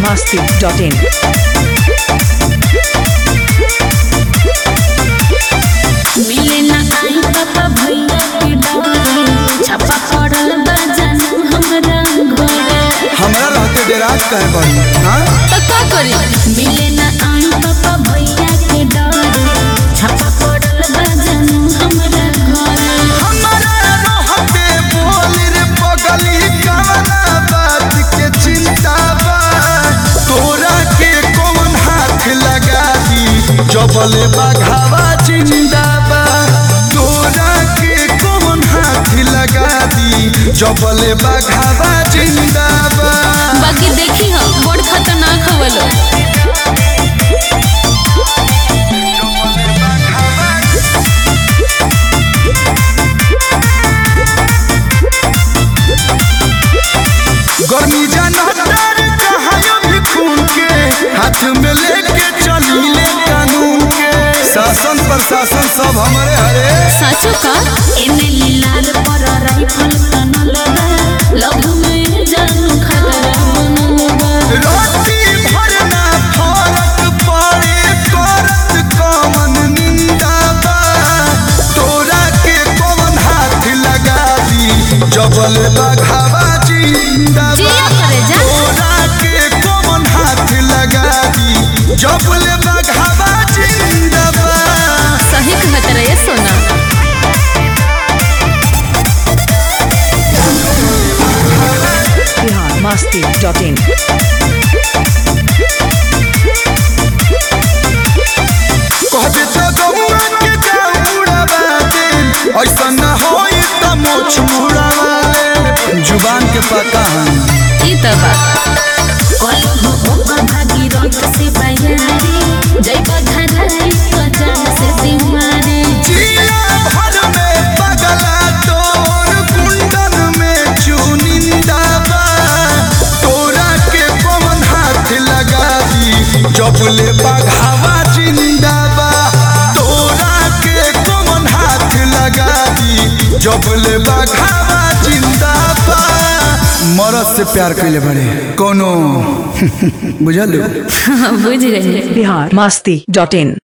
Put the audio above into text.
biharmasti.in मिले ना आई पापा भैया के डरे छापा पड़ल बा जानू हमरा घरे हमरा रहते डेराज कहे बड़ी हाँ तो का करी मिले ना आई पापा भैया के डरे छापा पड़ल बा जानू हमरा घरे हमरा रहते बोल रे पगली कवना बात के चिंता बा तोरा के कौन हाथ लगा दी जबले बघावा जिंदा बा तोरा के कौन हाथ लगा दी जबले बघावा जिंदा बा बाकी देखी हो बड़ खतरनाक हवलो गर्मी जनतर कहायो भी खून के हाथ में लेके चली ले कानून के शासन प्रशासन सब हमारे हरे साचो का एने लीलार पर राइफल तनल बा लभ में जानू खतरा बनल बा रोटी भरना फरक पड़े करत कमन निंदा बा तोरा के कौन हाथ लगा दी जबल बघावा जिंदा बा जिया करे जा। तोरा के कौन हाथ लगा दी जबल बघावा जिंदा बा सही कहत रहे सोना biharmasti.in कहते तो गौआ के जाऊड़ावा दे ऐसा न होई त मोछ मुड़ावा दे जुबान के पता है ई त बा कलम ओकर भागी रंग से बयारी जय बघराई तो जान से सिमारी जिला भर में पगला तोर कुंडन में चुनिंदा बा तोरा के पवन हाथ लगा दी जबले बघावा जिंदा बा तोरा के पवन हाथ लगा दी जबले बघावा जिंदा बा मरद से प्यार कैले बड़े कोनो बुझल बुझ गई biharmasti.in